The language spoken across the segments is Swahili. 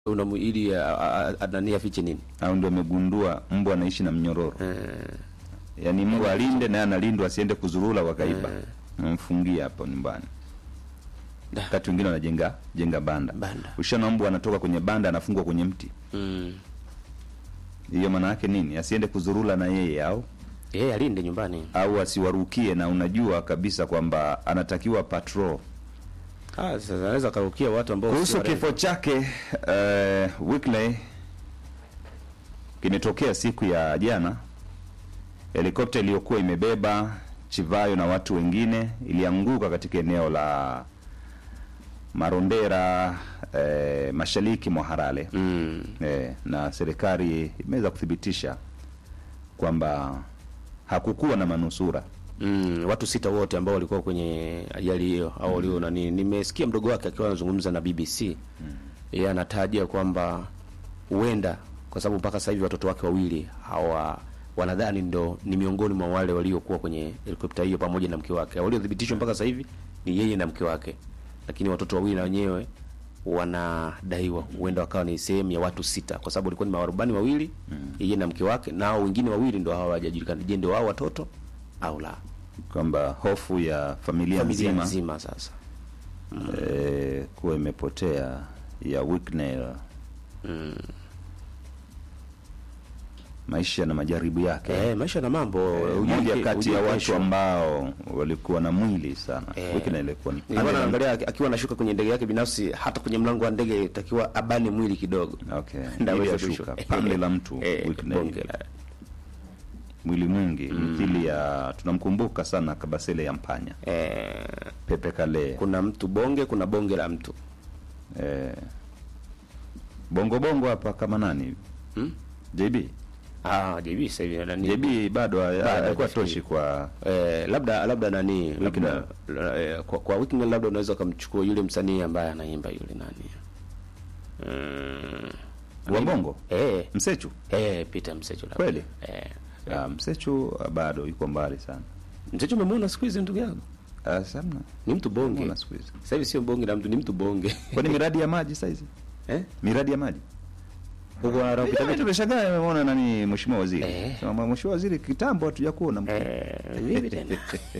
unamu ili a- a- a- nani afiche nini? au ndio amegundua mbwa anaishi na mnyororo Eh, yaani mbwa alinde naye analindwa asiende kuzurura wakaiba Eh. namfungia hapo nyumbani Da. wakati wengine wanajenga jenga banda Banda. ushaona mbwa anatoka kwenye banda anafungwa kwenye mti mm. hiyo maana yake nini asiende kuzurura na yeye au Yeye alinde nyumbani. au asiwarukie na unajua kabisa kwamba anatakiwa patrol Ah, sasa anaweza kaukia watu ambao kuhusu si warembo. kifo chake uh, Wycliffe kimetokea siku ya jana. Helikopta iliyokuwa imebeba Chivayo na watu wengine ilianguka katika eneo la Marondera eh, mashariki mwa Harare Mm. eh, na serikali imeweza kuthibitisha kwamba hakukuwa na manusura. Mm, watu sita wote ambao walikuwa kwenye ajali hiyo au walio nani, nimesikia mdogo wake akiwa anazungumza na BBC yeye anataja kwamba huenda kwa sababu mpaka sasa hivi watoto wake wawili hawa wanadhani ndo ni miongoni mwa wale waliokuwa kwenye helikopta hiyo pamoja na mke wake. Waliothibitishwa mpaka sasa hivi ni yeye na mke wake, lakini watoto wawili na wenyewe wanadaiwa huenda wakawa ni sehemu ya watu sita, kwa sababu walikuwa ni mawarubani wawili yeye na mke wake, nao wengine wawili ndo hawajajulikana, je, ndio hao watoto au la kwamba hofu ya familia, familia nzima nzima sasa. eh, kuwa imepotea ya Wycliffe Mm. maisha na majaribu yake Eh, maisha na mambo Eh, ujue moja ke- kati ujue ya watu kesho. ambao walikuwa na mwili sana Eh. Wycliffe alikuwa ni Nilikuwa naangalia aki- akiwa anashuka kwenye ndege yake binafsi, hata kwenye mlango wa ndege itakiwa abane mwili kidogo okay Ndio ili aweze ashuka kushuka. pande la mtu Eh, Wycliffe. bonge la- mwili mwingi mithili ya tunamkumbuka sana Kabasele ya Mpanya eh, Pepe Kale kuna mtu bonge, kuna bonge la mtu eh, bongo bongo hapa kama nani hivi? hmm? JB Ah, JB sasa hivi nani? JB bado Bado alikuwa hajafikia. toshi kwa Eh, labda labda nani labda Weekend. eh, kwa, kwa weekend labda unaweza ukamchukua yule msanii ambaye anaimba yule nani mm, wa bongo eh, Msechu eh, Peter Msechu labda. Kweli? eh, Ah, Msechu ah, bado yuko mbali sana Msechu umemwona siku hizi ndugu yangu Ah, samna ni mtu bonge Mbona siku hizi sasa hivi sio bonge la mtu ni mtu bonge kwani miradi ya maji saizi eh miradi ya maji huko anapita Mimi tumeshangaa nimeona nani mheshimiwa waziri Eh. Sema, mheshimiwa waziri kitambo hatuja kuona eh vipi tena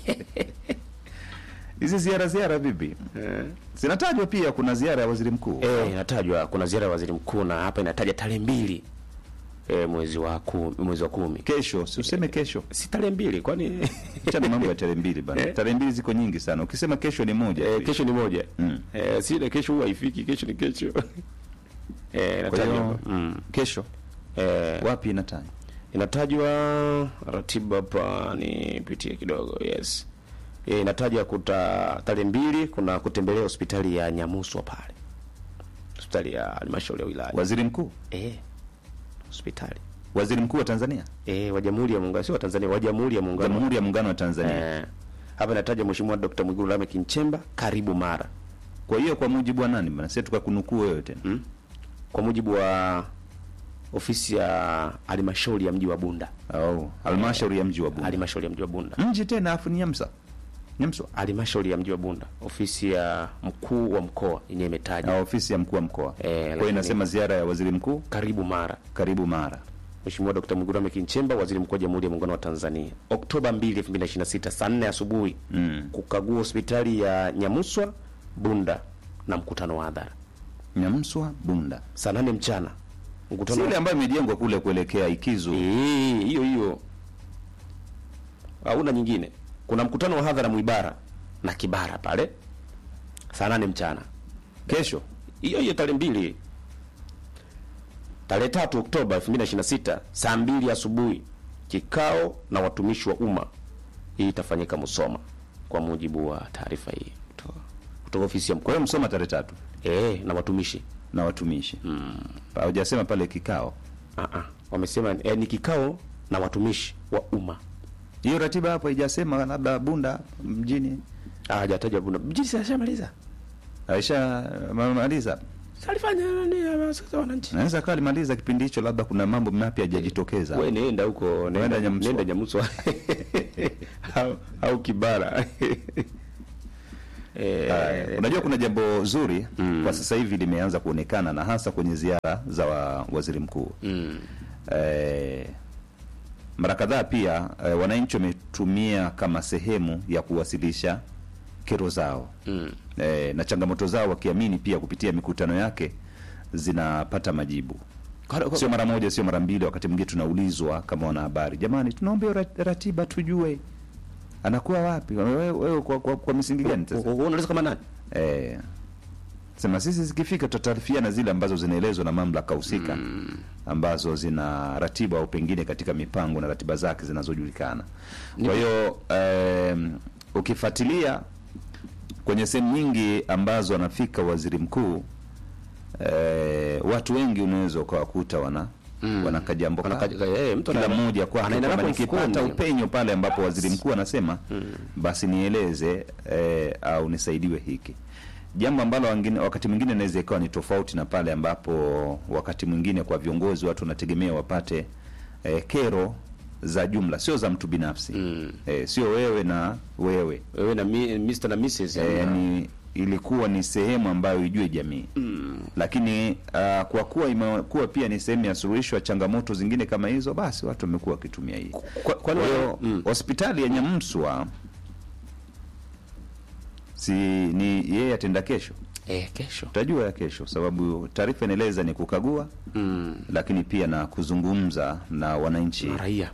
hizi ziara ziara vipi eh zinatajwa pia kuna ziara ya waziri mkuu eh inatajwa kuna ziara ya waziri mkuu na hapa inataja tarehe mbili eh, mwezi wa kumi, mwezi wa kumi kesho si useme kesho si tarehe mbili kwani chana mambo ya tarehe mbili bana Eh. tarehe mbili ziko nyingi sana ukisema kesho ni moja eh, tu. kesho ni moja Mm. eh, si ile kesho huwa haifiki kesho ni kesho eh kwa inatajwa hiyo hapa. mm. kesho eh, wapi inatajwa inatajwa ratiba hapa nipitie kidogo yes e, inatajwa kuta tarehe mbili kuna kutembelea hospitali ya Nyamuswa pale hospitali ya halmashauri ya wilaya waziri mkuu eh hospitali waziri mkuu wa Tanzania eh wa Jamhuri ya Muungano sio wa Tanzania wa Jamhuri ya Muungano Jamhuri ya Muungano wa Tanzania eh hapa inataja Mheshimiwa Dr. Mwigulu Lameck Nchemba karibu Mara kwa hiyo kwa mujibu wa nani bana sisi tukakunukuu wewe tena hmm? kwa mujibu wa ofisi ya halmashauri ya mji wa Bunda au halmashauri ya mji wa Bunda halmashauri ya mji wa Bunda mji tena afu ni Nyamsa Nyamswa halmashauri ya mji wa Bunda, ofisi ya mkuu wa mkoa yenyewe imetaja na ofisi ya mkuu wa mkoa Eh, kwa hiyo lakini- inasema ziara ya waziri mkuu karibu Mara. karibu Mara Mheshimiwa Dkt. Mwigulu Lameck Nchemba, waziri mkuu wa Jamhuri ya Muungano wa Tanzania, Oktoba 2, 2026 saa 4 asubuhi mm. kukagua hospitali ya Nyamuswa Bunda na mkutano wa hadhara Nyamswa Bunda saa 8 mchana si mkutano ile ambayo imejengwa kule kuelekea Ikizu Eh, hiyo hiyo, hauna nyingine. Kuna mkutano wa hadhara Mwibara na Kibara pale saa 8 mchana kesho hiyo hiyo tarehe mbili tarehe tatu Oktoba 2026 saa mbili asubuhi kikao na watumishi wa umma. Hii itafanyika Musoma kwa mujibu wa taarifa hii kutoka kutoka ofisi ya kwa mkoa hiyo Msoma tarehe tatu eh, na watumishi na watumishi hujasema pale kikao ah ah, wamesema eh, ni kikao na watumishi wa umma. hiyo ratiba hapo haijasema labda Bunda mjini Ah, hajataja Bunda mjini, si ashamaliza aisha maliza salifanya nani ya wananchi. naweza kawa alimaliza kipindi hicho labda kuna mambo mapya hajajitokeza Wewe nenda huko, nenda Nyamuswa. nenda Nyamuswa au, au Kibara eh, Haya, unajua kuna jambo zuri kwa sasa hivi limeanza kuonekana na hasa kwenye ziara za wa, waziri mkuu mm, eh, mara kadhaa pia eh, wananchi wametumia kama sehemu ya kuwasilisha kero zao mm, eh, na changamoto zao wakiamini pia kupitia mikutano yake zinapata majibu Kwa- kwa- sio mara moja sio mara mbili wakati mwingine tunaulizwa kama wanahabari jamani tunaomba hiyo rat- ratiba tujue anakuwa wapi wewe, wewe kwa, kwa, kwa misingi gani sasa kwa- kwa- unauliza kama nani eh, sema sisi zikifika tutataarifiana zile ambazo zinaelezwa na mamlaka husika ambazo zina ratiba au pengine katika mipango na ratiba zake zinazojulikana kwa hiyo em, ukifuatilia kwenye sehemu nyingi ambazo anafika waziri mkuu eh, watu wengi unaweza ukawakuta wana Mm. wana kajambo Wana kao. kaja- eh, mtu kila ana- mmoja kwake anaenda kwamba nako nikipata mfukoni. upenyo pale ambapo waziri mkuu anasema basi nieleze eh, au nisaidiwe hiki jambo ambalo wangine, wakati mwingine inaweza ikawa ni tofauti na pale ambapo wakati mwingine kwa viongozi watu wanategemea wapate eh, kero za jumla sio za mtu binafsi Mm. eh, sio wewe na wewe wewe na mi, Mr na Mrs eh, yani ilikuwa ni sehemu ambayo ijue jamii mm, lakini uh, kwa kuwa imekuwa pia ni sehemu ya suluhisho ya changamoto zingine kama hizo basi watu wamekuwa wakitumia hii kwa, kwa kwani hiyo mm, hospitali ya Nyamswa si ni yeye atenda kesho, eh, kesho utajua ya kesho, sababu taarifa inaeleza ni kukagua, mm, lakini pia na kuzungumza na wananchi na raia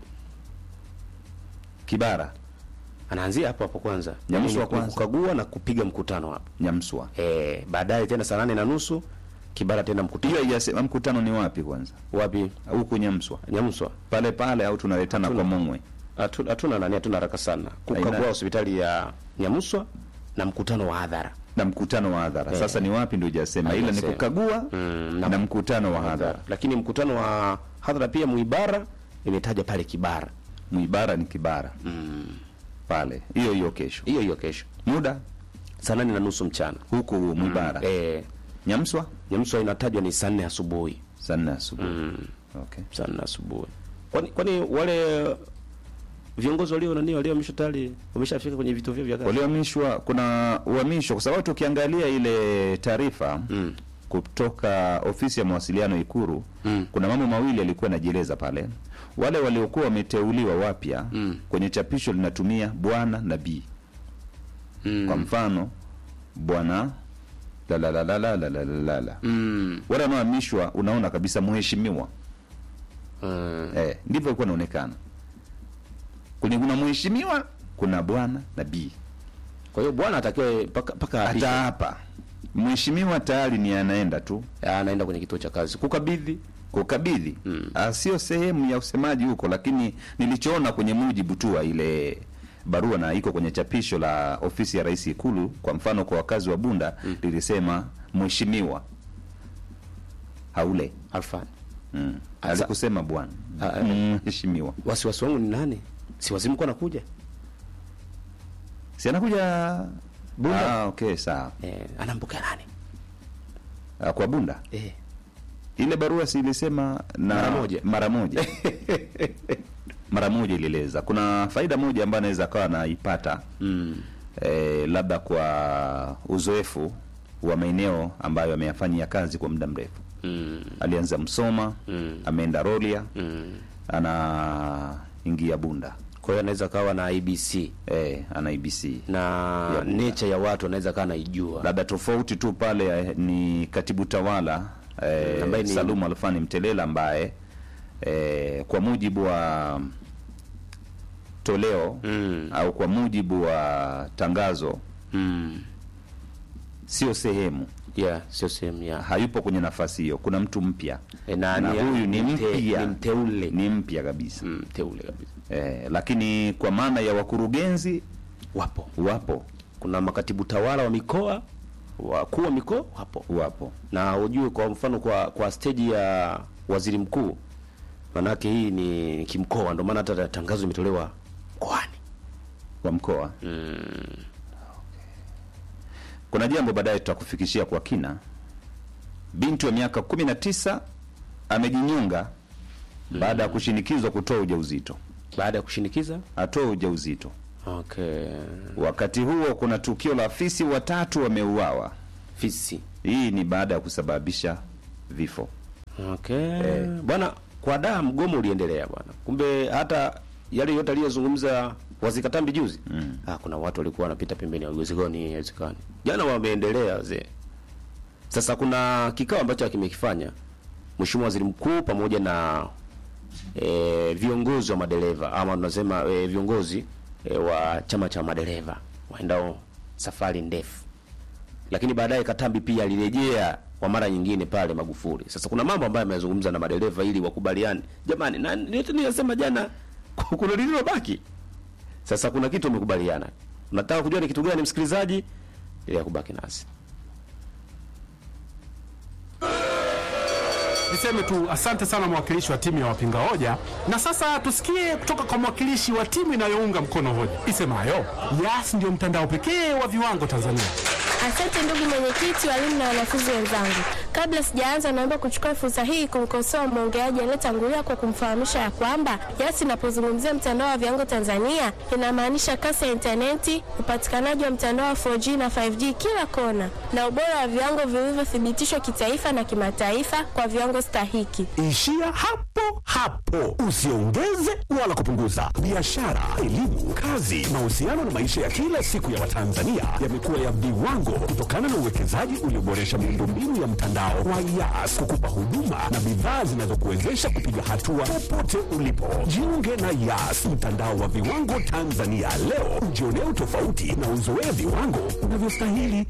Kibara anaanzia hapo hapo kwanza Nyamusu wa Ni kwanza. kukagua na kupiga mkutano hapo Nyamswa. eh, baadaye tena saa nane na nusu Kibara tena mkutano Hiyo haijasema mkutano ni wapi kwanza, wapi huku Nyamswa Nyamswa pale pale, au tunaletana kwa Mongwe? Hatu- hatuna nani hatuna haraka sana kukagua Haina. hospitali ya Nyamuswa na mkutano wa hadhara na mkutano wa hadhara Eh. sasa ni wapi ndio hujasema, ila ni Haijasema. kukagua Mm, na, na- mkutano wa hadhara. lakini mkutano wa hadhara pia Muibara imetaja pale Kibara Mwibara ni Kibara pale, hiyo hiyo kesho, hiyo hiyo kesho muda saa nane na nusu mchana huku Mwibara eh, Nyamswa Nyamswa inatajwa ni saa nne asubuhi saa nne asubuhi okay. saa nne asubuhi kwani kwani wale viongozi walio nani waliohamishwa tayari wameshafika kwenye vituo vyao vya kazi waliohamishwa kuna uhamisho kwa sababu tukiangalia ile taarifa Mm. kutoka ofisi ya mawasiliano Ikuru Mm. kuna mambo mawili yalikuwa yanajieleza pale. Wale waliokuwa wameteuliwa wapya Mm. kwenye chapisho linatumia bwana na bi. Mm. Kwa mfano bwana la la la la la la la la la la. Mm. Wale wanaohamishwa unaona kabisa mheshimiwa Mm. eh, ndivyo ilikuwa inaonekana. Kwenye kuna mheshimiwa kuna bwana na bi. kwa hiyo bwana atakiwa paka paka Hata apishe. hapa mheshimiwa tayari ni anaenda tu Ah, anaenda kwenye kituo cha kazi kukabidhi kukabidhi Mm. Ah, sio sehemu ya usemaji huko, lakini nilichoona kwenye mujibu tu wa ile barua na iko kwenye chapisho la ofisi ya rais Ikulu, kwa mfano kwa wakazi wa Bunda lilisema mheshimiwa haule Alfani. mm. Asa- alikusema bwana Ah, Mm, mheshimiwa Wasiwasi wangu ni nani? Si wazimu kwa anakuja si anakuja Bunda? Ah, okay sawa eh, anampokea nani? Ah, kwa Bunda Eh. ile barua si ilisema na Mara moja. mara moja mara moja ilieleza kuna faida moja ambayo anaweza akawa anaipata Mm. eh, labda kwa uzoefu wa maeneo ambayo ameyafanyia kazi kwa muda mrefu Mm. alianza Msoma Mm. ameenda Rorya Mm. anaingia Bunda Kwa hiyo anaweza kawa na IBC eh, ana IBC na Bunda. nature ya watu anaweza kawa naijua. labda tofauti tu pale eh, ni katibu tawala eh, Ambaye ni- Salum Alfani Mtelela ambaye eh, kwa mujibu wa toleo Mm. au kwa mujibu wa tangazo Mm. sio sehemu Yeah, sio sehemu ya hayupo kwenye nafasi hiyo kuna mtu mpya E, na, na ni- huyu ni mte- mpya ni mteule ni mpya kabisa Mm, mteule kabisa. eh, lakini kwa maana ya wakurugenzi Wapo, wapo kuna makatibu tawala wa mikoa, wakuu wa mikoa wapo, wapo na ujue kwa mfano kwa kwa stage ya waziri mkuu, manake hii ni kimkoa, ndio maana hata tangazo limetolewa mkoani. wa mkoa kuna jambo baadaye tutakufikishia kwa kina binti wa miaka kumi na tisa amejinyonga baada ya kushinikizwa kutoa ujauzito Baada ya kushinikiza atoe ujauzito Okay. Wakati huo kuna tukio la fisi watatu wameuawa. Fisi. Hii ni baada ya kusababisha vifo. Okay. Bwana kwa daa mgomo uliendelea bwana. Kumbe hata yale yote aliyozungumza Wazikatambi juzi. Mm. Ah, kuna watu walikuwa wanapita pembeni ya uwezekani haiwezekani. Jana wameendelea wazee. Sasa kuna kikao ambacho kimekifanya Mheshimiwa Waziri Mkuu pamoja na e, viongozi wa madereva ama tunasema e, viongozi e, wa chama cha madereva waendao safari ndefu lakini baadaye Katambi pia alirejea kwa mara nyingine pale Magufuli. Sasa kuna mambo ambayo amezungumza na madereva ili wakubaliane. Jamani, na yote niliyosema jana kuna lililobaki. Sasa kuna kitu wamekubaliana. Unataka kujua ni kitu gani, msikilizaji? Ili kubaki nasi. Niseme tu asante sana mwakilishi wa timu ya wapinga hoja, na sasa tusikie kutoka kwa mwakilishi wa timu inayounga mkono hoja isemayo Yas ndio mtandao pekee wa viwango Tanzania. Asante ndugu mwenyekiti, walimu na wanafunzi wenzangu. Kabla sijaanza, naomba kuchukua fursa hii kumkosoa mwongeaji aliyetangulia kwa kumfahamisha ya kwamba Yas inapozungumzia mtandao wa viwango Tanzania inamaanisha kasi ya intaneti, upatikanaji wa mtandao wa 4G na 5G kila kona, na ubora wa viwango vilivyothibitishwa kitaifa na kimataifa kwa viwango stahiki. Ishia hapo hapo, usiongeze wala kupunguza. Biashara, elimu, kazi, mahusiano na maisha ya kila siku ya Watanzania yamekuwa ya viwango kutokana na uwekezaji ulioboresha miundombinu ya mtandao wa Yas kukupa huduma na bidhaa zinazokuwezesha kupiga hatua popote ulipo. Jiunge na Yas, mtandao wa viwango Tanzania leo, ujionee utofauti na uzoee viwango unavyostahili.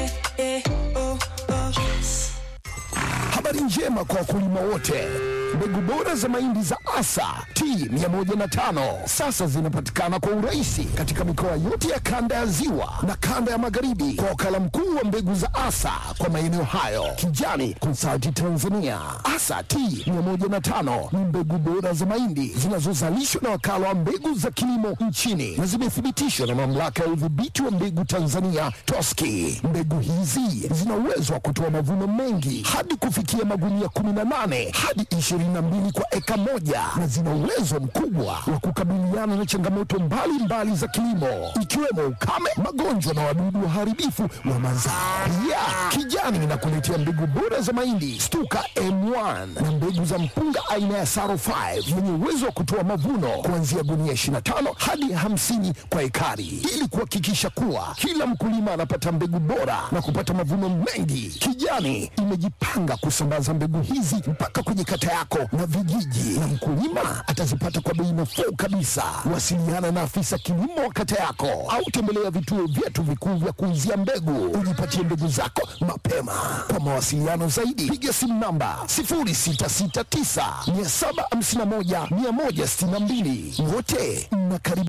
Habari njema kwa wakulima wote. Mbegu bora za mahindi za Asa T105 sasa zinapatikana kwa urahisi katika mikoa yote ya kanda ya Ziwa na kanda ya Magharibi kwa wakala mkuu wa mbegu za Asa kwa maeneo hayo, Kijani Consulting Tanzania. Asa T105 ni mbegu bora za mahindi zinazozalishwa na wakala wa mbegu za kilimo nchini na zimethibitishwa na mamlaka ya udhibiti wa mbegu Tanzania TOSCI. Mbegu hizi zina uwezo wa kutoa mavuno mengi hadi kufikia magunia 18 hadi 22 kwa eka moja na zina uwezo mkubwa wa kukabiliana na changamoto mbalimbali mbali za kilimo ikiwemo ukame, magonjwa na wadudu waharibifu wa mazao. Pia Kijani inakuletea mbegu bora za mahindi Stuka M1 na mbegu za mpunga aina ya Saro 5 yenye uwezo wa kutoa mavuno kuanzia gunia 25 hadi 50 kwa ekari ili kuhakikisha kuwa kila mkulima anapata mbegu bora na kupata mavuno mengi. Kijani imejipanga kusambaza mbegu hizi mpaka kwenye kata yako na vijiji, na mkulima atazipata kwa bei nafuu kabisa. Wasiliana na afisa kilimo wa kata yako au tembelea vituo vyetu vikuu vya kuuzia mbegu, ujipatie mbegu zako mapema. Kwa mawasiliano zaidi, piga simu namba 0669 751 162. Wote mnakaribishwa.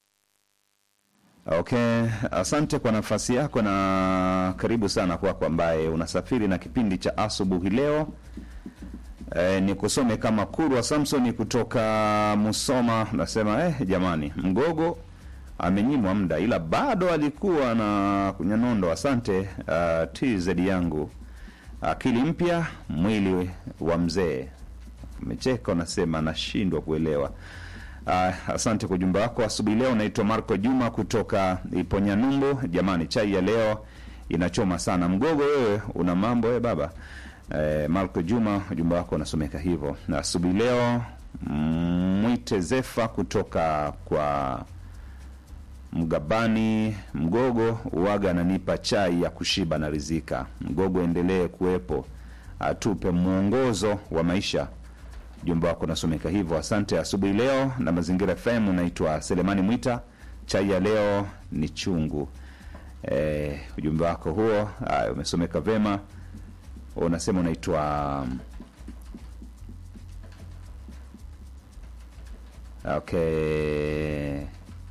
Okay, asante kwa nafasi yako na karibu sana kwako ambaye unasafiri na kipindi cha asubuhi leo. E, ni kusome kama Kurwa Samsoni kutoka Musoma nasema eh, jamani Mgogo amenyimwa muda ila bado alikuwa na kunyanondo. Asante uh, TZ yangu akili mpya mwili wa mzee. Umecheka unasema nashindwa kuelewa. Uh, asante kwa ujumbe wako asubuhi leo. Naitwa Marco Juma kutoka Iponyanyumbu. Jamani, chai ya leo inachoma sana. Mgogo wewe una mambo we baba. Eh, Marco Juma, ujumbe wako unasomeka hivyo. Na asubuhi leo mm, mwite Zefa kutoka kwa Mgabani Mgogo uwaga ananipa chai ya kushiba na rizika. Mgogo endelee kuwepo, atupe mwongozo wa maisha. Ujumbe wako unasomeka hivyo. Asante asubuhi leo na Mazingira FM. Unaitwa Selemani Mwita, chai ya leo ni chungu. Eh, ujumbe wako huo haya, umesomeka vema. Unasema unaitwa okay.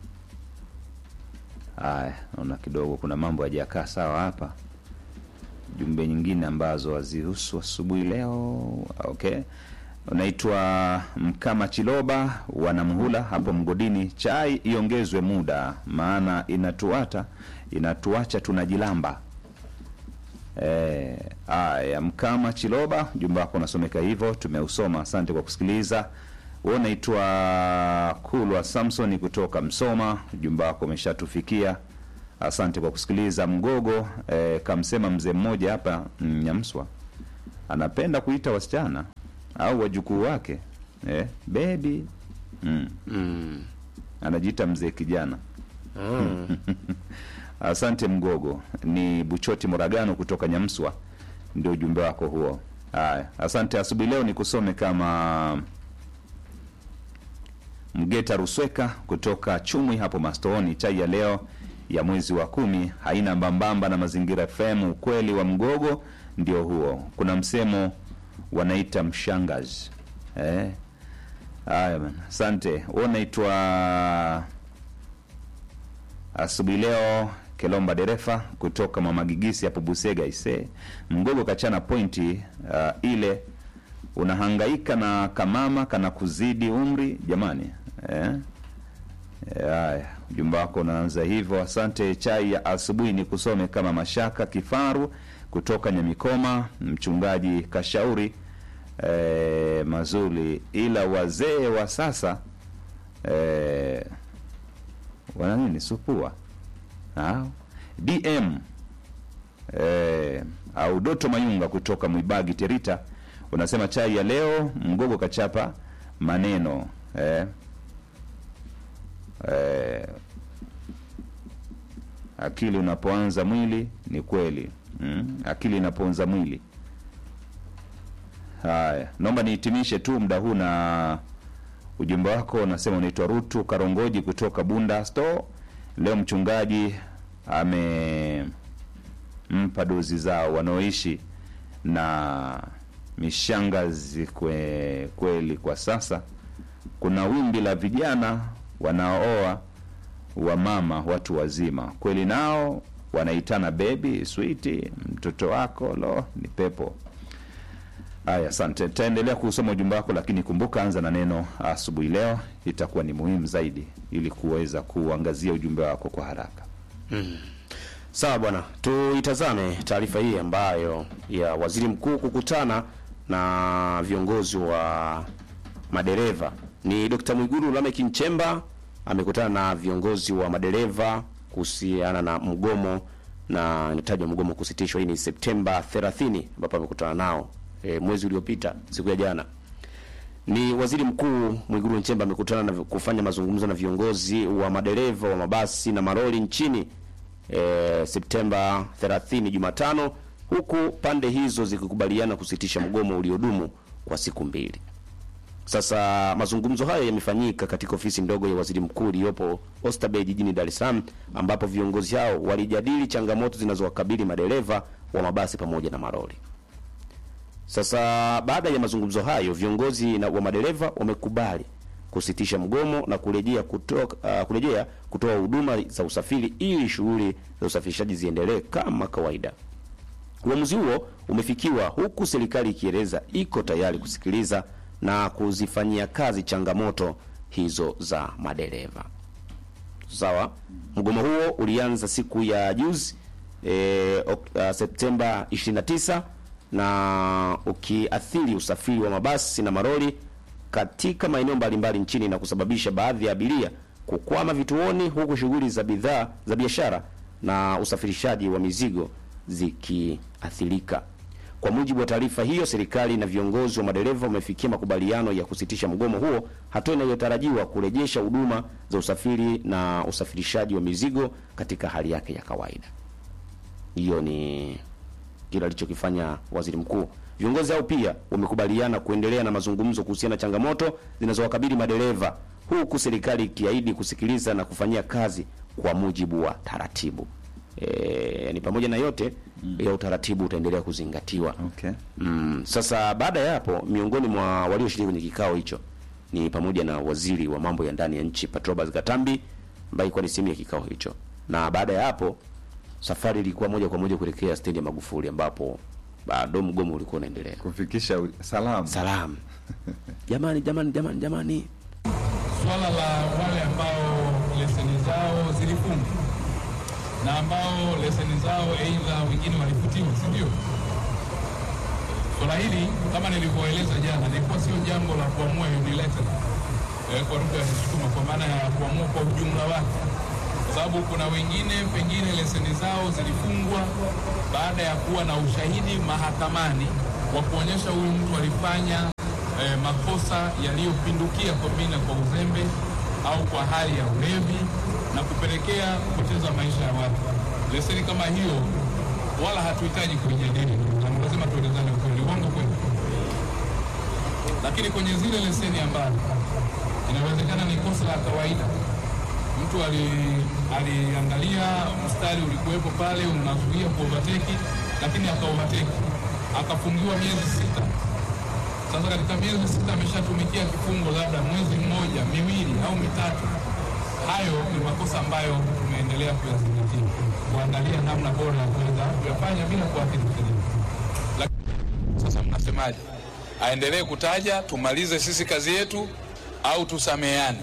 Haya, naona kidogo kuna mambo hajakaa sawa hapa. Jumbe nyingine ambazo hazihusu asubuhi leo. Okay, unaitwa Mkama Chiloba wanamhula hapo mgodini. Chai iongezwe muda, maana inatuata inatuacha tunajilamba. Eh, aya Mkama Chiloba, ujumbe wako unasomeka hivyo, tumeusoma. Asante kwa kusikiliza. Wewe unaitwa Kulwa Samson kutoka Msoma, ujumbe wako umeshatufikia. Asante kwa kusikiliza. Mgogo eh, kamsema mzee mmoja hapa mm, Nyamswa anapenda kuita wasichana au wajukuu wake eh, bebi mm. Mm. anajiita mzee kijana. Mm. Asante Mgogo. Ni Buchoti Moragano kutoka Nyamswa, ndio ujumbe wako huo. Haya, asante. Asubuhi leo ni kusome kama Mgeta Rusweka kutoka Chumwi hapo Mastooni. Chai ya leo ya mwezi wa kumi haina mbambamba na Mazingira FM. Ukweli wa Mgogo ndio huo. Kuna msemo wanaita mshangazi eh. Haya bana, asante. Wewe unaitwa asubuhi leo Kelomba dereva kutoka Mama Gigisi hapo Busega ise Mgogo kachana pointi uh, ile unahangaika na kamama kana kuzidi umri jamani eh? Eh, Haya, ujumbe wako unaanza hivyo. Asante. Chai ya asubuhi ni kusome kama Mashaka Kifaru kutoka Nyamikoma, mchungaji kashauri eh, mazuri, ila wazee wa sasa eh, wana nini supua au dm eh, au doto mayunga kutoka mwibagi terita unasema chai ya leo mgogo kachapa maneno eh, eh, akili unapoanza mwili ni kweli mm, akili inapoanza mwili haya naomba nihitimishe tu muda huu na ujumbe wako unasema unaitwa rutu karongoji kutoka bunda store leo mchungaji amempa dozi zao wanaoishi na mishangazi kwe, kweli kwa sasa kuna wimbi la vijana wanaooa wamama watu wazima kweli nao wanaitana bebi switi mtoto wako lo ni pepo haya asante taendelea kusoma ujumbe wako lakini kumbuka anza na neno asubuhi leo itakuwa ni muhimu zaidi ili kuweza kuangazia ujumbe wako kwa haraka Sawa bwana, tuitazame taarifa hii ambayo ya waziri mkuu kukutana na viongozi wa madereva. Ni Dr. Mwigulu Lameck Nchemba amekutana na viongozi wa madereva kuhusiana na mgomo na inatajwa mgomo kusitishwa. Hii ni Septemba 30 ambapo amekutana nao e, mwezi uliopita siku ya jana ni waziri mkuu Mwigulu Nchemba amekutana na kufanya mazungumzo na viongozi wa madereva wa mabasi na maroli nchini e, Septemba 30 Jumatano, huku pande hizo zikikubaliana kusitisha mgomo uliodumu kwa siku mbili. Sasa mazungumzo hayo yamefanyika katika ofisi ndogo ya waziri mkuu iliyopo Oysterbay jijini Dar es Salaam, ambapo viongozi hao walijadili changamoto zinazowakabili madereva wa mabasi pamoja na maroli. Sasa baada ya mazungumzo hayo, viongozi na wa madereva wamekubali kusitisha mgomo na kurejea kutoka, uh, kurejea kutoa huduma za usafiri ili shughuli za usafirishaji ziendelee kama kawaida. Uamuzi huo umefikiwa huku serikali ikieleza iko tayari kusikiliza na kuzifanyia kazi changamoto hizo za madereva. Sawa, mgomo huo ulianza siku ya juzi e, ok, uh, Septemba 29 na ukiathiri usafiri wa mabasi na maroli katika maeneo mbalimbali nchini na kusababisha baadhi ya abiria kukwama vituoni huku shughuli za bidhaa za biashara na usafirishaji wa mizigo zikiathirika. Kwa mujibu wa taarifa hiyo, serikali na viongozi wa madereva wamefikia makubaliano ya kusitisha mgomo huo, hatua inayotarajiwa kurejesha huduma za usafiri na usafirishaji wa mizigo katika hali yake ya kawaida. Hiyo ni kile alichokifanya waziri mkuu. Viongozi hao pia wamekubaliana kuendelea na mazungumzo kuhusiana na changamoto zinazowakabili madereva, huku serikali ikiahidi kusikiliza na kufanyia kazi kwa mujibu wa taratibu. E, ni pamoja na yote ya utaratibu utaendelea kuzingatiwa. okay. Mm, sasa baada ya hapo, miongoni mwa walioshiriki kwenye kikao hicho ni pamoja na waziri wa mambo ya ndani ya nchi Patrobas Katambi ambaye ilikuwa ni sehemu ya kikao hicho, na baada ya hapo safari ilikuwa moja kwa moja kuelekea stendi ya Magufuli ambapo bado mgomo ulikuwa unaendelea. kufikisha u- salamu Salamu jamani, jamani, jamani, jamani. swala la wale ambao leseni zao zilifungwa na ambao leseni zao aidha wengine walifutiwa, si ndio? Swala hili kama nilivyoeleza jana, lilikuwa sio jambo la kuamua unilateral eh, kwa lugha ya Kisukuma, kwa maana ya kuamua kwa ujumla wake, kwa sababu kuna wengine pengine leseni zao zilifungwa baada ya kuwa na ushahidi mahakamani wa kuonyesha huyu mtu alifanya eh, makosa yaliyopindukia pengine kwa uzembe au kwa hali ya ulevi na kupelekea kupoteza maisha ya watu. Leseni kama hiyo wala hatuhitaji kuijadili, ndugu zangu, lazima tuelezane ukweli, uongo kweli. Lakini kwenye zile leseni ambazo inawezekana ni kosa la kawaida, mtu ali- aliangalia mstari ulikuwepo pale unazuia kuovateki, lakini akaovateki akafungiwa miezi sita. Sasa katika miezi sita ameshatumikia kifungo labda mwezi mmoja, miwili au mitatu. Hayo ni makosa ambayo tumeendelea kuyazingatia, kuangalia namna bora ya kuweza kuyafanya bila kuathiri sheria. Sasa mnasemaje? Aendelee kutaja tumalize sisi kazi yetu au tusameheane?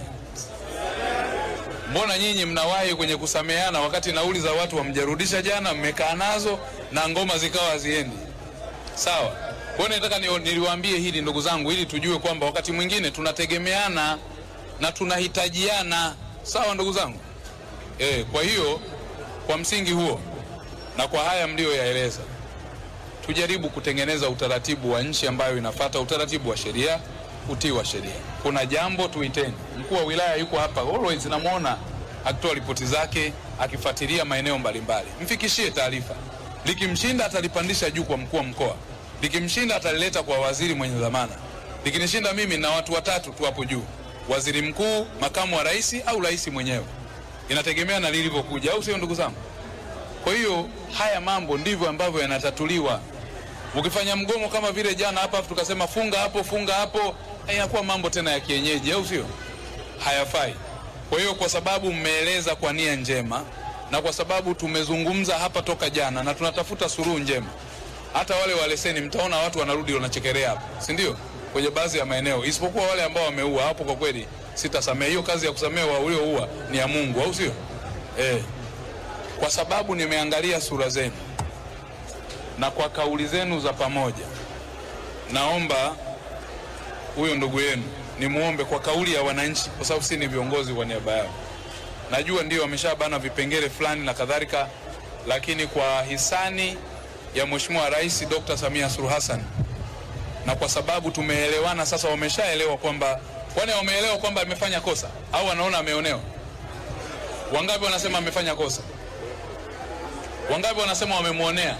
Mbona nyinyi mnawahi kwenye kusameheana wakati nauli za watu wamjarudisha jana, mmekaa nazo na ngoma zikawa haziendi sawa? Kwa hiyo nataka ni- niliwaambie hili ndugu zangu, ili tujue kwamba wakati mwingine tunategemeana na tunahitajiana, sawa ndugu zangu? E, kwa hiyo kwa msingi huo na kwa haya mliyoyaeleza tujaribu kutengeneza utaratibu wa nchi ambayo inafata utaratibu wa sheria, utii wa sheria. Kuna jambo tuiteni. Mkuu wa wilaya yuko hapa always, namwona akitoa ripoti zake, akifuatilia maeneo mbalimbali. Mfikishie taarifa, likimshinda atalipandisha juu kwa mkuu wa mkoa, likimshinda atalileta kwa waziri mwenye dhamana, likinishinda mimi na watu watatu tu hapo juu, waziri mkuu, makamu wa rais au rais mwenyewe. Inategemea na lilivyokuja, au sio ndugu zangu? Kwa hiyo haya mambo ndivyo ambavyo yanatatuliwa. Ukifanya mgomo kama vile jana hapa tukasema funga hapo funga hapo, inakuwa mambo tena ya kienyeji, au sio? Hayafai. Kwa hiyo kwa sababu mmeeleza kwa nia njema na kwa sababu tumezungumza hapa toka jana na tunatafuta suluhu njema, hata wale wa leseni mtaona watu wanarudi wanachekelea hapo, si ndio? Kwenye baadhi ya maeneo, isipokuwa wale ambao wameua hapo, kwa kweli sitasamehe. Hiyo kazi ya kusamehe wa ulioua ni ya Mungu, au sio? Eh kwa sababu nimeangalia sura zenu na kwa kauli zenu za pamoja, naomba huyo ndugu yenu nimwombe kwa kauli ya wananchi, kwa sababu si ni viongozi kwa niaba yao. Najua ndio wameshabana vipengele fulani na kadhalika, lakini kwa hisani ya Mheshimiwa Rais Dr. Samia Suluhu Hassan na kwa sababu tumeelewana sasa, wameshaelewa kwamba, kwani wameelewa kwamba amefanya kosa au wanaona ameonewa? Wangapi wanasema amefanya kosa? Wangapi wanasema wamemwonea?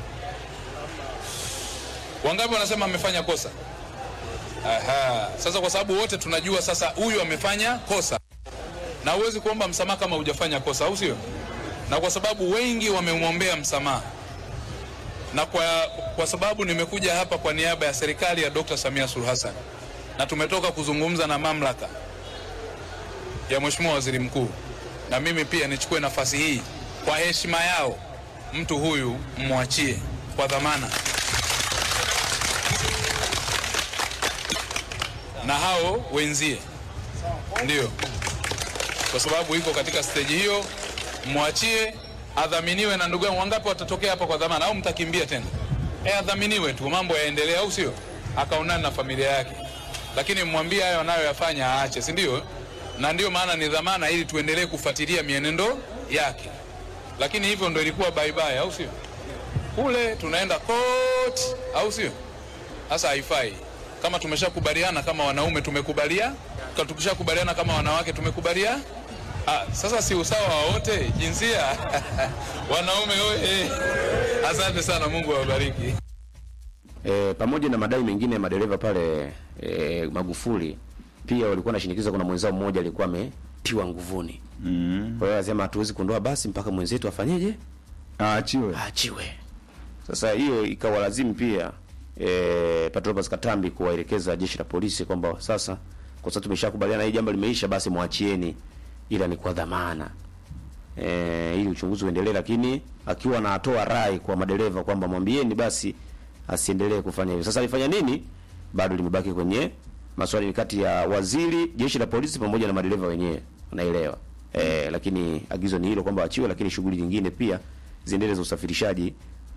Wangapi wanasema amefanya kosa? Aha. Sasa kwa sababu wote tunajua sasa huyu amefanya kosa, na huwezi kuomba msamaha kama hujafanya kosa, au sio? Na kwa sababu wengi wamemwombea msamaha, na kwa, kwa sababu nimekuja hapa kwa niaba ya serikali ya Dr. Samia Suluhu Hassan na tumetoka kuzungumza na mamlaka ya Mheshimiwa Waziri Mkuu, na mimi pia nichukue nafasi hii kwa heshima yao, mtu huyu mwachie kwa dhamana, na hao wenzie, ndio kwa sababu iko katika steji hiyo, mwachie adhaminiwe. Na ndugu yangu, wangapi watatokea hapa kwa dhamana, au mtakimbia tena? E, adhaminiwe tu, mambo yaendelee, au sio? Akaonana na familia yake, lakini mwambie hayo anayoyafanya aache, si ndio? Na ndio maana ni dhamana, ili tuendelee kufuatilia mienendo yake lakini hivyo ndo ilikuwa bye bye, au sio? Kule tunaenda koti, au sio? Sasa haifai. Kama tumeshakubaliana kama wanaume tumekubalia, kama tukishakubaliana kama wanawake tumekubalia. Ah, sasa si usawa wa wote jinsia wanaume oye! Asante sana, Mungu awabariki. E, pamoja na madai mengine ya madereva pale e, Magufuli pia walikuwa wanashinikiza. Kuna mwenzao mmoja alikuwa ametiwa nguvuni mm. Kwa hiyo anasema hatuwezi kuondoa basi mpaka mwenzetu afanyeje, aachiwe. aachiwe. Sasa hiyo ikawalazimu pia e, Patrobas Katambi kuwaelekeza jeshi la polisi kwamba sasa, kwa sababu tumeshakubaliana hii jambo limeisha, basi mwachieni, ila ni kwa dhamana e, ili uchunguzi uendelee, lakini akiwa anatoa rai kwa madereva kwamba mwambieni basi asiendelee kufanya hivyo. Sasa alifanya nini? Bado limebaki kwenye maswali ni kati ya waziri, jeshi la polisi pamoja na madereva wenyewe, unaelewa e, lakini agizo ni hilo kwamba achiwe, lakini shughuli nyingine pia ziendelee za usafirishaji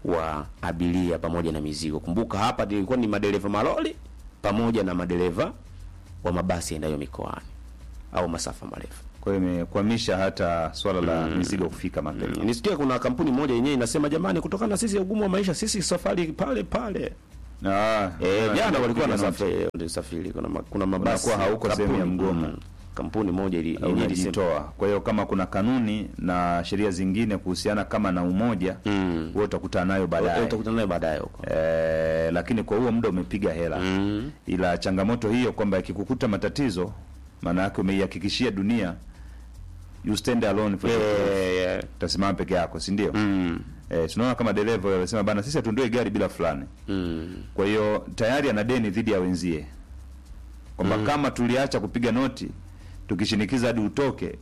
wa abiria pamoja na mizigo. Kumbuka hapa ilikuwa ni madereva malori pamoja na madereva wa mabasi yaendayo mikoani au masafa marefu. Kwa hiyo imekwamisha hata swala la mizigo kufika mapema. Nisikia kuna kampuni moja yenyewe inasema jamani, kutokana na sisi ugumu wa maisha, sisi safari pale pale. Ah, Eh, ah, jana walikuwa kupiga noti. wanasafiri wanasafiri, kuna ma, kuna mabasi Unakuwa hauko sehemu ya kampuni, mgomo. mm, kampuni moja ili yenyewe ilisema unajitoa. Kwa hiyo kama kuna kanuni na sheria zingine kuhusiana kama na umoja Mm. wewe utakutana nayo baadaye. utakutana naye baadaye huko. Eh, lakini kwa huo muda umepiga hela Mm. ila changamoto hiyo kwamba ikikukuta matatizo, maana yake umeihakikishia dunia you stand alone for Eh, eh, utasimama peke yako, si ndio? mm, Eh, tunaona kama dereva wanasema bana, sisi hatundoi gari bila fulani. mm. Kwa hiyo tayari ana deni dhidi ya wenzie kwamba kama tuliacha kupiga noti tukishinikiza hadi utoke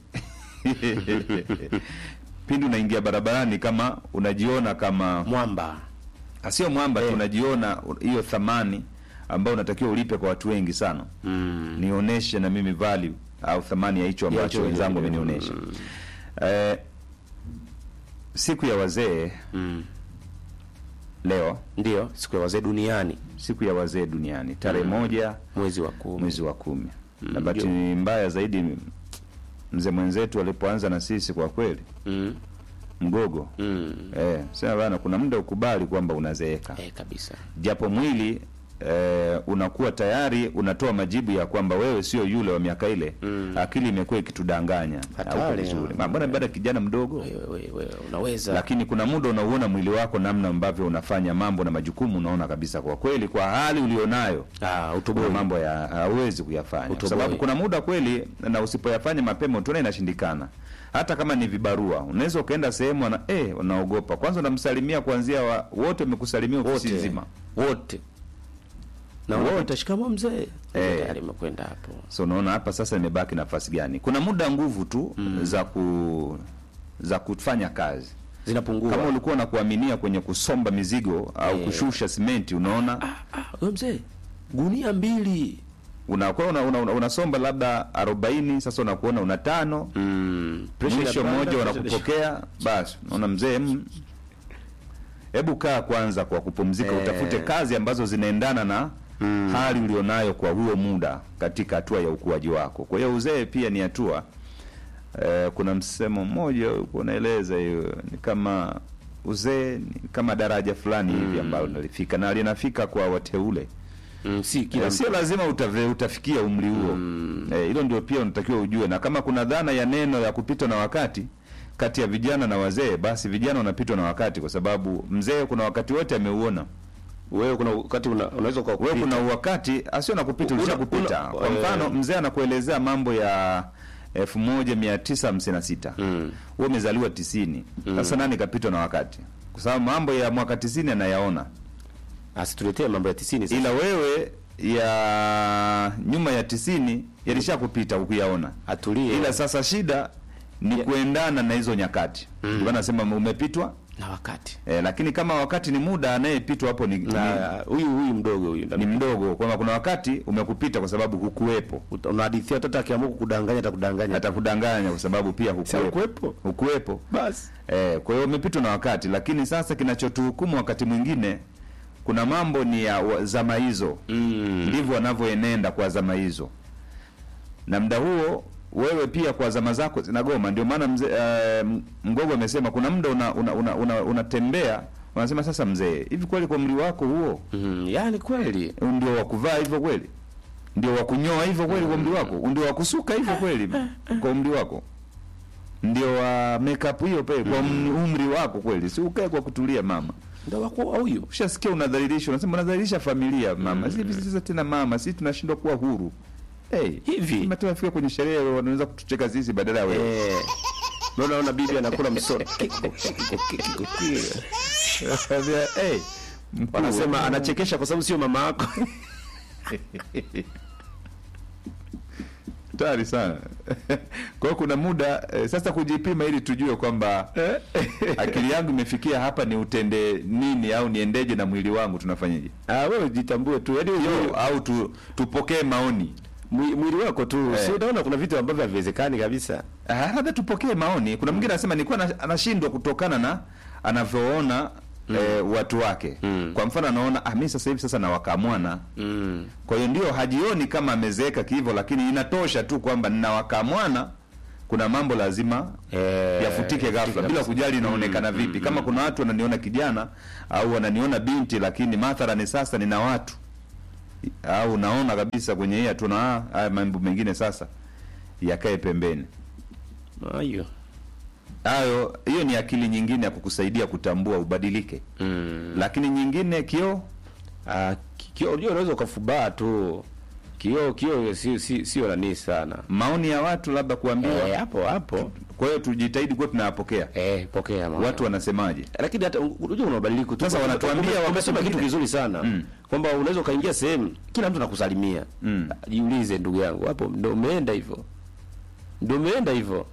pindi unaingia barabarani kama unajiona kama Mwamba sio mwamba tu, unajiona hiyo thamani ambayo unatakiwa ulipe kwa watu wengi sana mm. nionyeshe na mimi value au thamani ya hicho ambacho hicho wenzangu wenyewe. wamenionyesha. Eh, siku ya wazee Mm. leo, Ndio siku ya wazee duniani siku ya wazee duniani tarehe moja mwezi wa kumi. mwezi wa kumi na Mm, bahati ndio. mbaya zaidi mzee mwenzetu alipoanza na sisi kwa kweli Mm. mgogo Mm. eh, sema bana, kuna muda ukubali kwamba unazeeka Eh, kabisa. japo mwili eh, unakuwa tayari unatoa majibu ya kwamba wewe sio yule wa miaka ile Mm. akili imekuwa ikitudanganya Hatari, hauko vizuri ya. Ma, mbona bado kijana mdogo Wewe wewe wewe unaweza lakini kuna muda unauona mwili wako namna ambavyo unafanya mambo na majukumu unaona kabisa kwa kweli kwa hali ulionayo ah, kuna utoboi. mambo ya hauwezi kuyafanya kwa Utoboi. sababu kuna muda kweli na usipoyafanya mapema utaona inashindikana hata kama ni vibarua unaweza ukaenda sehemu na eh unaogopa kwanza unamsalimia kuanzia wa, wote wamekusalimia ofisi wote nzima wote na Wote. wote shikamo mzee Eh. tayari imekwenda hapo so unaona hapa sasa imebaki nafasi gani kuna muda nguvu tu za ku za kufanya kazi zinapungua kama ulikuwa na kuaminia kwenye kusomba mizigo au Eh. kushusha simenti unaona ah, wewe mzee gunia mbili unakuwa una, una, una, unasomba labda arobaini sasa unakuona una tano mm. pressure mwisho inapanda, mmoja pressure wanakupokea basi unaona mzee mm, hebu kaa kwanza kwa kupumzika Eh. utafute kazi ambazo zinaendana na hali ulionayo kwa huo muda katika hatua ya ukuaji wako kwa hiyo uzee pia ni hatua eh, kuna msemo mmoja ulikuwa unaeleza hiyo ni kama uzee ni kama daraja fulani hivi ambalo nalifika na linafika kwa wateule mm, si kila Eh, sio lazima utave, utafikia umri huo Eh, hilo ndio pia unatakiwa ujue na kama kuna dhana ya neno ya kupitwa na wakati kati ya vijana na wazee basi vijana wanapitwa na wakati kwa sababu mzee kuna wakati wote ameuona wewe kuna wakati una, unaweza kwa wewe kuna wakati asio na kupita Una- ulisha kupita una- kwa mfano eh. mzee anakuelezea mambo ya elfu moja mia tisa hamsini na sita Mm. wewe umezaliwa tisini sasa nani kapitwa na wakati kwa sababu mambo ya mwaka tisini anayaona asituletee mambo ya 90 sasa. ila wewe ya nyuma ya tisini yalisha kupita hukuyaona atulie ila sasa shida ni Ya- kuendana na hizo nyakati mm. ndio nasema umepitwa na wakati eh, lakini kama wakati ni muda anayepitwa hapo ni, na huyu huyu mdogo huyu ni, ni mdogo kwamba kuna wakati umekupita kwa sababu hukuwepo Uta- unahadithia hata akiamua kukudanganya atakudanganya atakudanganya kwa sababu pia hukuwepo hukuwepo. hukuwepo basi Eh, kwa hiyo umepitwa na wakati, lakini sasa kinachotuhukumu wakati mwingine, kuna mambo ni ya wa- zama hizo mm. ndivyo wanavyoenenda kwa zama hizo, na muda huo wewe pia kwa zama zako zinagoma. Ndio maana mzee uh, Mgogo amesema kuna muda unatembea una, una, una, unatembea, unasema sasa, mzee, hivi kweli kwa umri wako huo Mm. yani kweli ndio wa kuvaa hivyo kweli? Ndio wa kunyoa hivyo kweli kwa umri wako? Ndio wa kusuka hivyo kweli kwa umri wako? Ndio wa makeup hiyo pale kwa um- umri wako kweli? Si ukae kwa kutulia mama. ndo wako huyu Ushasikia unadhalilisha, unasema unadhalilisha familia mama. Sisi hivi sasa tena mama, sisi tunashindwa kuwa huru. Hey, Hivi? Kama tunafika kwenye sherehe wanaweza kutucheka sisi badala ya wewe. eh Naona naona bibi anakula msoda. Kiko, kiko, kiko, kiko. hey, mkuu, Wanasema anachekesha kwa sababu sio mama yako. hatari sana. Kwa hiyo kuna muda eh, sasa kujipima ili tujue kwamba akili yangu imefikia hapa, ni utende nini au niendeje na mwili wangu, tunafanyaje? Ah, wewe jitambue tu. Yaani Yo, wewe au tu, tupokee maoni mwi- mwili wako tu. Eh. Si unaona kuna vitu ambavyo haviwezekani kabisa. Ah, labda tupokee maoni. Kuna mwingine anasema nilikuwa na- anashindwa kutokana na anavyoona eh, watu wake kwa mfano anaona ah, mi sasa hivi sasa nawakamwana Mm. kwa hiyo ndio hajioni kama amezeeka kihivyo lakini inatosha tu kwamba ninawakamwana kuna mambo lazima Eh, yafutike ghafla bila kabisa. kujali inaonekana vipi kama kuna watu wananiona kijana au wananiona binti lakini mathalani sasa nina watu au naona kabisa kwenye hii hatuna ah, haya mambo mengine sasa yakae pembeni Ayo. hayo hiyo ni akili nyingine ya kukusaidia kutambua ubadilike Mm. lakini nyingine kio Ah, ki- kioo unajua unaweza ukafubaa tu. Kioo kioo si si sio nani sana. maoni ya watu labda kuambiwa Eh, hapo hapo. kwa hiyo tujitahidi kuwa tunayapokea Eh, pokea mama. watu wanasemaje lakini hata unajua una mabadiliko tu. Sasa wanatuambia Ume- wakati umesema kitu mwingine. kizuri sana Mm. kwamba unaweza ukaingia sehemu kila mtu anakusalimia. Mm. Jiulize ndugu yangu, hapo ndo umeenda hivyo, ndo umeenda hivyo,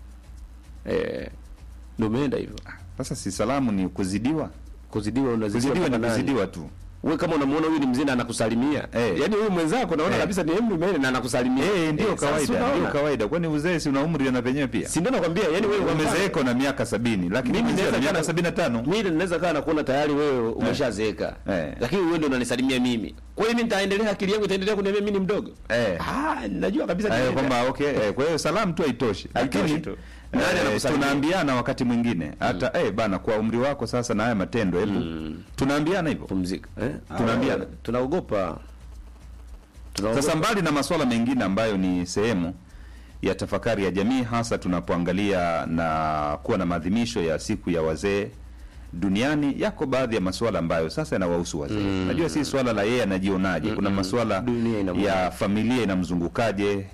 eh, ndo umeenda hivyo. sasa si salamu ni kuzidiwa Kuzidiwa unazidiwa kuzidiwa ni mpaka nani? kuzidiwa tu Wewe kama unamuona huyu ni mzee na anakusalimia Eh. yaani huyu mwenzako naona Eh. kabisa ni mtu mzee na anakusalimia eh ndio Eh, sasa kawaida unaona? ndio kawaida kwani uzee si una umri na penyewe pia si ndio nakwambia yani wewe kwa mfano- umezeeka na miaka sabini lakini Mimi mimi naweza na miaka kana- sabini na tano mimi naweza kaa nakuona tayari wewe umeshazeeka Eh. lakini wewe ndio unanisalimia mimi kwa hiyo mimi nitaendelea akili yangu itaendelea kuniambia mimi ni mdogo Eh. ah najua kabisa Eh, nitaenda. kwamba okay eh, kwa hiyo salamu tu haitoshi Haitoshi lakini tu. Nani eh, anakusalimia? tunaambiana wakati mwingine hata eh bana kwa umri wako sasa na haya matendo hebu tunaambiana hivyo pumzika eh Tunaambiana. Ah, tunaogopa tunaogopa Sasa mbali na masuala mengine ambayo ni sehemu ya tafakari ya jamii, hasa tunapoangalia na kuwa na maadhimisho ya siku ya wazee duniani, yako baadhi ya masuala ambayo sasa yanawahusu wazee. Najua si swala la yeye anajionaje, kuna masuala Dunia inamwona. ya familia inamzungukaje,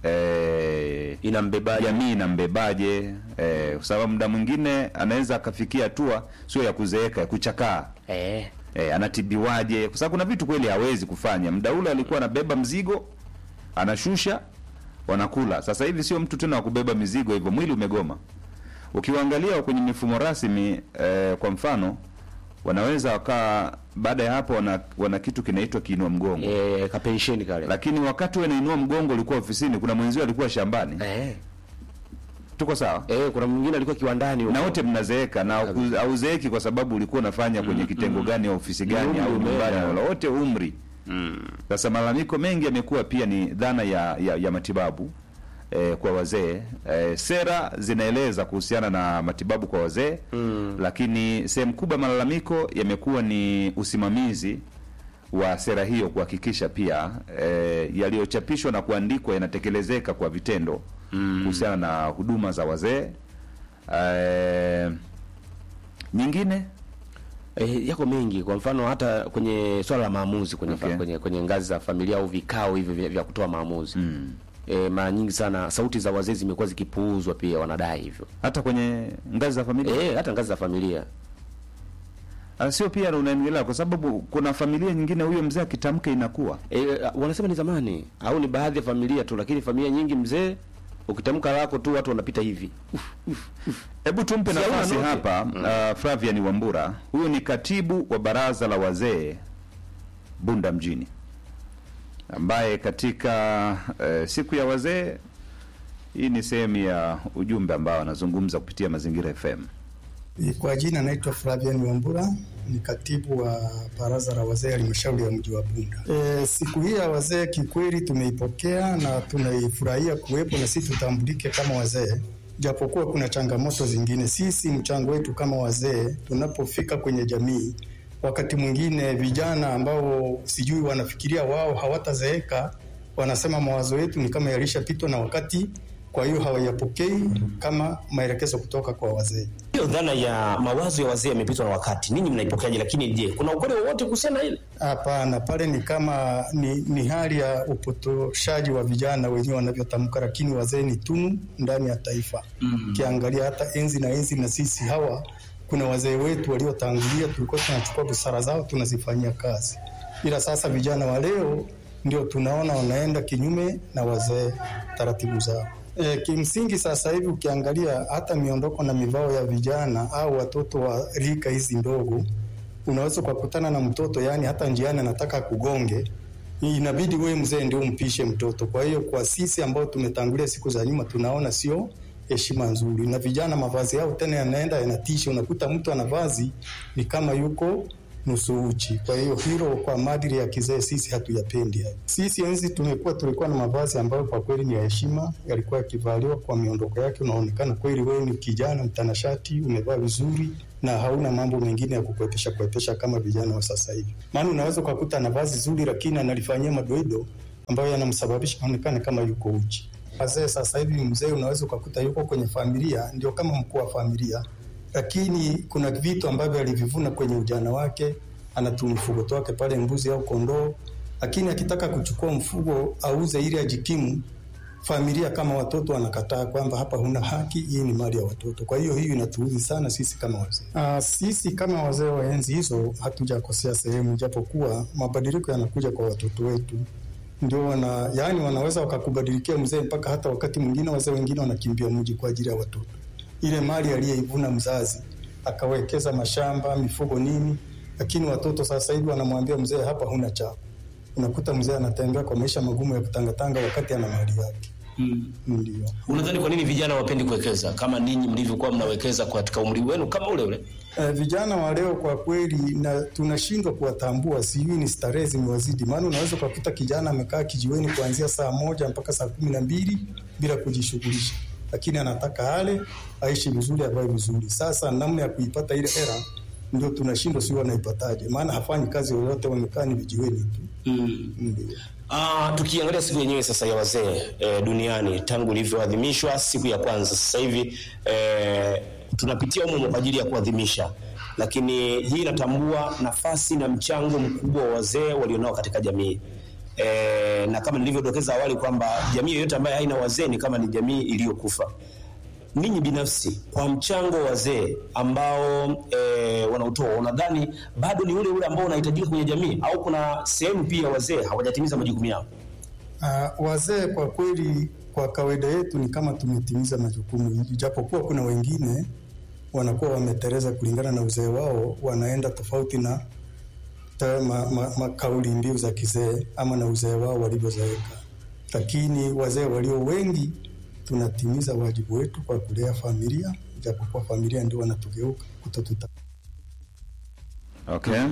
eh, inambebaje jamii inambebaje, eh, kwa sababu muda mwingine anaweza akafikia hatua sio ya kuzeeka, ya kuchakaa eh e, anatibiwaje kwa sababu kuna vitu kweli hawezi kufanya muda ule alikuwa anabeba mzigo anashusha wanakula sasa hivi sio mtu tena wa kubeba mizigo hivyo mwili umegoma ukiwaangalia kwenye mifumo rasmi e, kwa mfano wanaweza wakaa baada ya hapo wana, wana kitu kinaitwa kiinua mgongo eh kapensheni kale lakini wakati wanainua mgongo ulikuwa ofisini kuna mwenzio alikuwa shambani eh tuko sawa eh kuna mwingine alikuwa kiwandani huko. na wote mnazeeka na hauku- hauzeeki kwa sababu ulikuwa unafanya kwenye kitengo gani au ofisi gani Umri au umeenda. nyumbani wala wote umri sasa malalamiko mengi yamekuwa pia ni dhana ya, ya, ya matibabu eh, kwa wazee eh, sera zinaeleza kuhusiana na matibabu kwa wazee lakini sehemu kubwa ya malalamiko yamekuwa ni usimamizi wa sera hiyo kuhakikisha pia eh, yaliyochapishwa na kuandikwa yanatekelezeka kwa vitendo kuhusiana na huduma za wazee eh, nyingine Eh, yako mengi kwa mfano hata kwenye swala la maamuzi kwenye, Okay. fa, kwenye kwenye ngazi za familia au vikao hivi vya, vya kutoa maamuzi mm. eh, mara nyingi sana sauti za wazee zimekuwa zikipuuzwa pia wanadai hivyo hata kwenye ngazi za familia eh, hata ngazi za familia Ah, sio pia unaendelea kwa sababu kuna familia nyingine huyo mzee akitamka inakuwa eh, wanasema ni zamani au ni baadhi ya familia tu lakini familia nyingi mzee ukitamka lako tu watu wanapita hivi hebu tumpe Si hauna nafasi note? hapa uh, Flavian Wambura huyu ni katibu wa baraza la wazee Bunda mjini ambaye katika uh, siku ya wazee hii ni sehemu ya ujumbe ambao anazungumza kupitia Mazingira FM Kwa jina naitwa Flavian Wambura, ni katibu wa baraza la wazee halmashauri ya mji wa Bunda. E, siku hii ya wazee kikweli tumeipokea na tunaifurahia kuwepo na sisi tutambulike kama wazee, japokuwa kuna changamoto zingine. Sisi mchango wetu kama wazee tunapofika kwenye jamii, wakati mwingine vijana ambao sijui wanafikiria wao hawatazeeka, wanasema mawazo yetu ni kama yalishapitwa na wakati, kwa hiyo hawayapokei kama maelekezo kutoka kwa wazee. Hiyo dhana ya mawazo ya wazee yamepitwa na wakati, ninyi mnaipokeaje? Lakini je, kuna ukweli wowote kuhusiana na hili? Hapana, pale ni kama ni, ni hali ya upotoshaji wa vijana wenyewe wanavyotamka, lakini wazee ni tunu ndani ya taifa. Ukiangalia hata enzi na enzi na sisi hawa, kuna wazee wetu waliotangulia, tulikuwa tunachukua busara zao tunazifanyia kazi, ila sasa vijana wa leo ndio tunaona wanaenda kinyume na wazee taratibu zao. E, kimsingi sasa hivi ukiangalia hata miondoko na mivao ya vijana au watoto wa rika hizi ndogo unaweza ukakutana na mtoto yani hata njiani anataka kugonge, inabidi wewe mzee ndio umpishe mtoto. Kwa hiyo kwa sisi ambao tumetangulia siku za nyuma, tunaona sio heshima nzuri, na vijana mavazi yao tena yanaenda yanatisha, unakuta mtu ana vazi ni kama yuko nusu uchi. Kwa hiyo hilo kwa maadili ya kizee sisi hatuyapendi. hayo. Sisi enzi tumekuwa tulikuwa na mavazi ambayo kwa kweli ni ya heshima, yalikuwa yakivaliwa kwa miondoko yake, unaonekana kweli wewe ni kijana mtanashati, umevaa vizuri na hauna mambo mengine ya kukwepesha kwepesha kama vijana wa sasa hivi. Maana unaweza ukakuta na vazi zuri, lakini analifanyia madoido ambayo yanamsababisha aonekane kama yuko uchi. Wazee sasa hivi, mzee unaweza ukakuta yuko kwenye familia, ndio kama mkuu wa familia, lakini kuna vitu ambavyo alivivuna kwenye ujana wake, anatu mfugo wake pale, mbuzi au kondoo, lakini akitaka kuchukua mfugo auze ili ajikimu familia kama watoto wanakataa kwamba hapa huna haki, hii ni mali ya watoto. Kwa hiyo hiyo inatuudhi sana sisi kama wazee. Ah, sisi kama wazee wa enzi hizo hatujakosea sehemu, japokuwa mabadiliko yanakuja kwa watoto wetu ndio wana yani, wanaweza wakakubadilikia mzee, mpaka hata wakati mwingine wazee wengine wanakimbia mji kwa ajili ya watoto. Ile mali aliyeivuna mzazi akawekeza mashamba, mifugo, nini, lakini watoto sasa hivi wanamwambia mzee, hapa huna chako. Unakuta mzee anatembea kwa maisha magumu ya kutangatanga wakati ana mali yake. Mm. Ndio. Unadhani kwa nini vijana wapendi kuwekeza kama ninyi mlivyokuwa mnawekeza katika umri wenu kama ule ule? Eh, vijana wa leo kwa kweli na tunashindwa kuwatambua, sijui ni starehe zimewazidi. Maana unaweza ukakuta kijana amekaa kijiweni kuanzia saa moja mpaka saa kumi na mbili bila kujishughulisha, lakini anataka ale, aishi vizuri, avae vizuri. Sasa namna ya kuipata ile hela ndio tunashindwa, sio wanaipataje? Maana hafanyi kazi yoyote, wamekaa ni vijiweni tu. Mm. Ndio. Ah, tukiangalia siku yenyewe sasa ya wazee e, duniani tangu ilivyoadhimishwa siku ya kwanza, sasa hivi e, tunapitia humo kwa ajili ya kuadhimisha, lakini hii inatambua nafasi na mchango mkubwa wa wazee walionao katika jamii. E, na kama nilivyodokeza awali kwamba jamii yoyote ambayo haina wazee ni kama ni jamii iliyokufa. Ninyi binafsi kwa mchango wa wazee ambao e, wanautoa, unadhani bado ni ule ule ambao unahitajika kwenye jamii au kuna sehemu pia wazee hawajatimiza majukumu yao? Uh, wazee kwa kweli, kwa kawaida yetu ni kama tumetimiza majukumu, japokuwa kuna wengine wanakuwa wameteleza kulingana na uzee wao, wanaenda tofauti na ta- ma, ma, ma, kauli mbiu za kizee ama na uzee wao walivyozeeka, lakini wazee walio wengi tunatimiza wajibu wetu kwa kulea familia, japokuwa familia ndio wanatugeuka kutotuta Okay.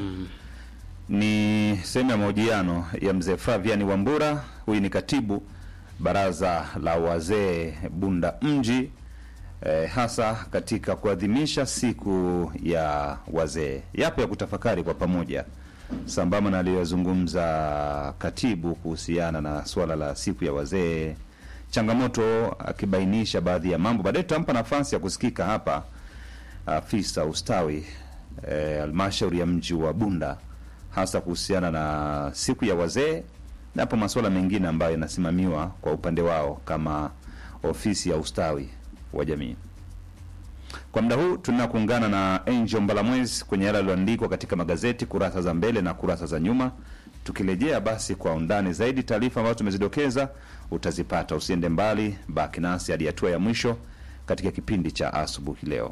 Ni sehemu ya mahojiano ya mzee Flavian Wambura. Huyu ni katibu baraza la wazee Bunda Mji, eh, hasa katika kuadhimisha siku ya wazee. Yapo ya kutafakari kwa pamoja, sambamba na aliyozungumza katibu kuhusiana na suala la siku ya wazee, changamoto, akibainisha baadhi ya mambo. Baadaye tutampa nafasi ya kusikika hapa afisa ustawi eh, halmashauri ya mji wa Bunda hasa kuhusiana na siku ya wazee na hapo masuala mengine ambayo yanasimamiwa kwa upande wao kama ofisi ya ustawi wa jamii. Kwa muda huu tunataka kuungana na Angel Mbalamwezi kwenye yale yaliyoandikwa katika magazeti kurasa za mbele na kurasa za nyuma. Tukirejea basi kwa undani zaidi, taarifa ambazo tumezidokeza utazipata. Usiende mbali, baki nasi hadi hatua ya mwisho katika kipindi cha asubuhi leo.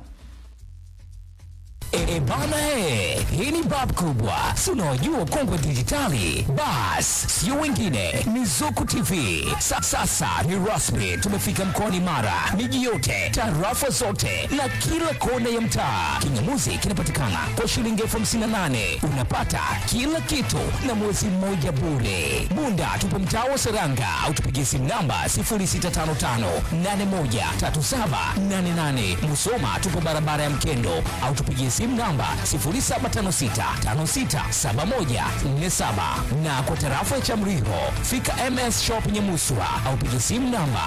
E, bana he, hii ni bab kubwa, si unaojua kongwe dijitali. Bas, sio wengine, ni Zuku TV. Sa, sasa ni rasmi, tumefika mkoani Mara, miji yote, tarafa zote na kila kona ya mtaa. Kingamuzi kinapatikana kwa shilingi elfu hamsini na nane unapata kila kitu na mwezi mmoja bure. Bunda tupo mtaa wa Seranga au tupigie simu namba 0655813788. Musoma tupo barabara ya Mkendo au tupigie simu namba 0756567147 na kwa tarafa ya Chamriho fika MS Shop Nyamuswa au pigie simu namba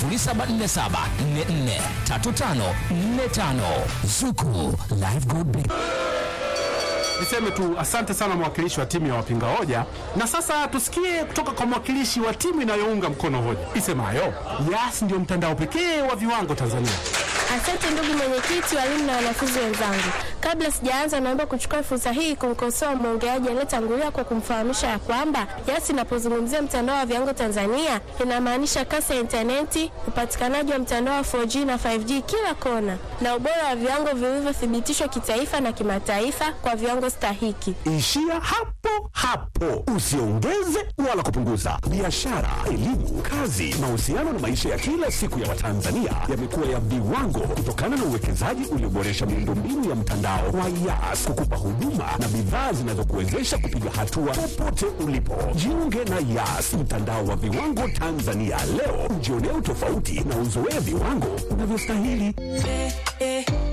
0747443545 Zuku Live Good Business. Niseme tu asante sana mwakilishi wa timu ya wapinga hoja, na sasa tusikie kutoka kwa mwakilishi wa timu inayounga mkono hoja isemayo Yas ndio mtandao pekee wa viwango Tanzania. Asante ndugu mwenyekiti, walimu na wanafunzi wenzangu. Kabla sijaanza, naomba kuchukua fursa hii kumkosoa mwongeaji aliyetangulia kwa kumfahamisha ya kwamba Yas inapozungumzia mtandao wa viwango Tanzania inamaanisha kasi ya intaneti, upatikanaji wa mtandao wa 4G na 5G kila kona, na ubora wa viwango vilivyothibitishwa kitaifa na kimataifa kwa viwango stahiki. Ishia hapo hapo, usiongeze wala kupunguza. Biashara, elimu, kazi, mahusiano na maisha ya kila siku ya Watanzania yamekuwa ya viwango kutokana na uwekezaji ulioboresha miundombinu ya mtandao wa Yas kukupa huduma na bidhaa zinazokuwezesha kupiga hatua popote ulipo. Jiunge na Yas, mtandao wa viwango Tanzania leo, ujionee utofauti na uzoee viwango unavyostahili.